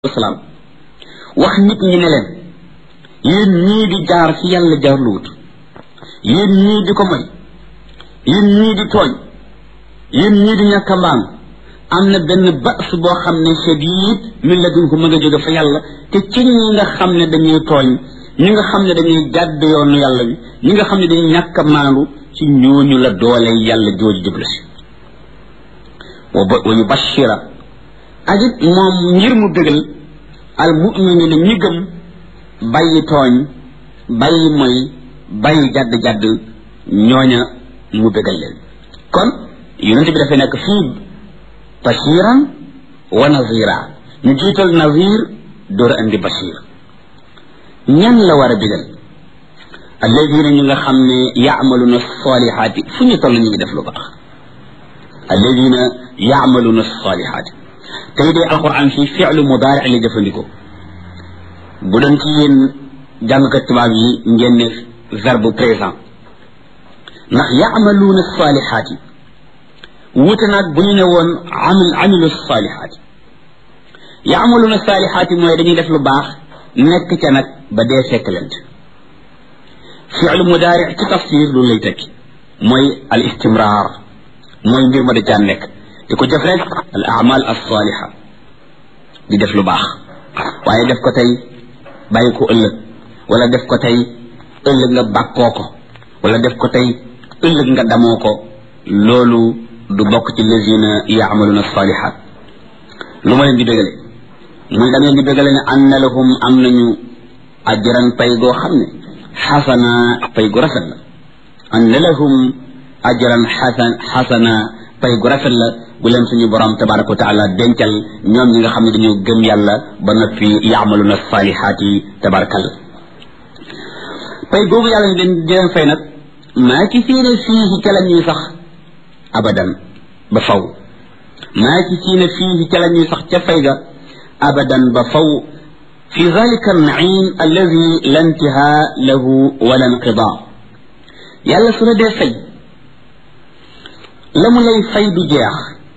wasalaam wax nit ñi ne leen yéen ñii di jaar fi yàlla jaarluwut yéen ñii di ko moy yéen ñii di tooñ yéen ñii di ñàkk a mbaam am na benn bas boo xam ne shadid min ladunhu ma nga jóge fa yàlla te ci ñi nga xam ne dañuy tooñ ñi nga xam ne dañuy jàdd yoonu yàlla bi ñi nga xam ne dañuy ñàkk a maandu ci ñooñu la doole yàlla jooju jublu si wa yubashira ak it moom ngir mu bégal al mu'minina ñi gëm bàyyi tooñ bàyyi moy bàyyi jadd-jadd ñooña mu bégal leen kon yonent bi dafay nekk fii bashiran wa nazira ñu jiital nazir door andi bashir ñan la war a bégal alladina ñu nga xam ne yaamaluna salihaati fu ñu toll ñu ngi def lu baax alladina yaamaluna salihaati tey dee alquran fii fi'lu mudaari la jëfandikoo bu doon ci yéen jàngkat tubaab yi ngeen ne verbe présent ndax yaamaluuna saalihaati wuute naag bu ñu ne woon amil amilu saalihaati yaamaluuna saalihaati mooy dañuy def lu baax nekk ca nag ba dee fekk lent fi'lu mudaari ci tafsir loolu lay tekki mooy al istimraar mooy mbir ma da caa nekk di ko jëf rek al amal as saaliha di def lu baax waaye def ko tey bàyyi ko ëllëg wala def ko tey ëllëg nga bàkkoo ko wala def ko tey ëllëg nga damoo ko loolu du bokk ci lazina yaamaluna salihat lu ma leen di bégale muy da ngeen di bégale ne anna lahum am nañu ajran pay goo xam ne xasana pay gu rafet la anna lahum ajran xasan xasana pay gu rafet la bu leen suñu borom tabaraka wa taala dencal ñoom ñi nga xam ne dañoo gëm yàlla ba noppi yaamaluna salihaati tabarakal pay googu yàlla ñu leen di leen fay nag maa ci fiine fii ca la ñuy sax abadan ba faw maa ci fiine fii ca la ñuy sax ca fay ga abadan ba faw fi zalika naim alladi la intihaa lahu wala inqidaa yàlla su la dee fay la mu lay fay du jeex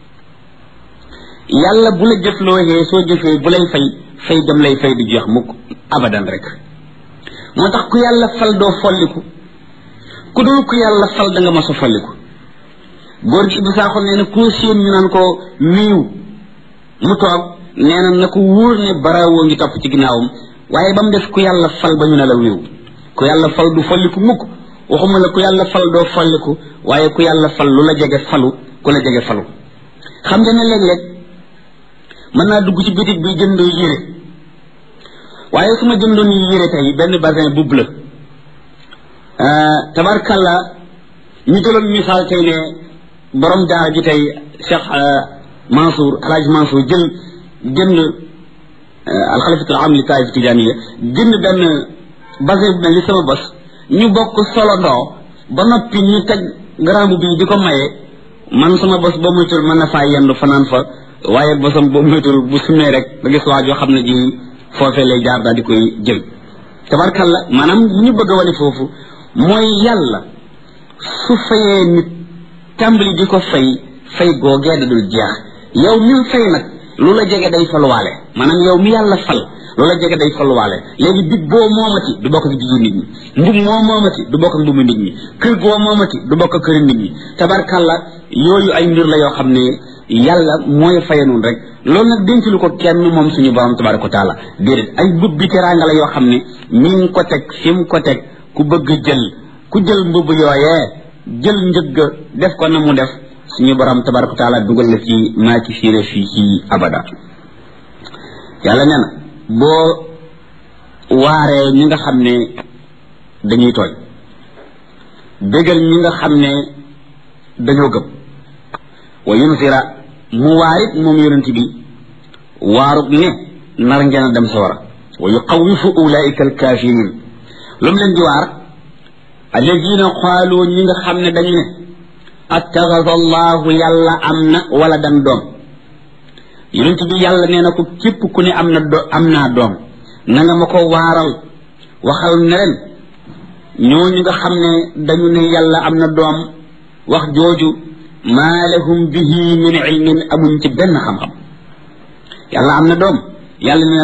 yàlla bu la jëflooxee soo jëfee bu lay fay fay dem lay fay du jeex mukk abadan rek moo tax ku yàlla fal doo folliku ku dul ku yàlla fal da nga mas a folliku góor gi Ibou Sakho nee na koo séen ñu naan ko wiiw mu toog nee na na ko wóor ne barawoo ngi topp ci ginnaawam waaye ba mu def ku yàlla fal ba ñu ne la wiiw ku yàlla fal du folliku mukk waxuma la ku yàlla fal doo folliku waaye ku yàlla fal lu la jege falu ku la jege falu xam nga ne léeg-léeg mën naa dugg ci bitig bi jënd yére waaye su ma jëndoon yére tey benn basin bu bleu tabarkalla ñu jëloon misaal tey ne borom daara ji tey Cheikh Mansour Alhaji Mansour jël jënd alxalifatul am li taif tijaniya jënd benn basin bu mel ni sama bos ñu bokk solo ndoo ba noppi ñu teg garambu bi di ko maye man sama bos boo moytul mën na faa yendu fanaan fa waaye bosam boo moytul bu sumee rek nga gis waa joo xam ne ji foofee lay jaar daal di koy jël tabarkalla maanaam bu ñu bëgg a wane foofu mooy yàlla su fayee nit tàmbali di ko fay fay googee da dul jeex yow mi fay nag lu la jege day faluwaale maanaam yow mi yàlla fal lu la jege day faluwaale léegi big boo moomati du bokk ak bigi nit ñi mbub moo moomati du bokk ak mbubu nit ñi kër goo moomati du bokk ak këri nit ñi tabarkalla yooyu ay mbir la yoo xam ne yàlla mooy faye noonu rek loolu nag denc lu ko kenn moom suñu borom tabaraka wa taala déedéet ay mbubb bi teraanga la yoo xam ne mi ngi ko teg fi mu ko teg ku bëgg jël ku jël mbubb yooyee jël njëgg def ko na mu def suñu borom tabaraka wa taala dugal la ci maa ci fiire fii ci abada yàlla nee na boo waaree ñi nga xam ne dañuy tooñ bégal ñi nga xam ne dañoo gëm wa yunzira mu waarit moom yonent bi waarut ne nar ngeen a dem sawara wa yuxawifu ulaika alkafirin lu mu leen di waar alladina qaalu ñi nga xam ne dañu ne attaxasa allahu yàlla am na wala dan doom yonent bi yàlla nee na ko képp ku ne am na do am naa doom na nga ma ko waaral waxal ne ren ñooñu nga xam ne dañu ne yàlla am na doom wax jooju maa lahum bihi min ilmin amuñ ci benn xam-xam yàlla am na doom yàlla nee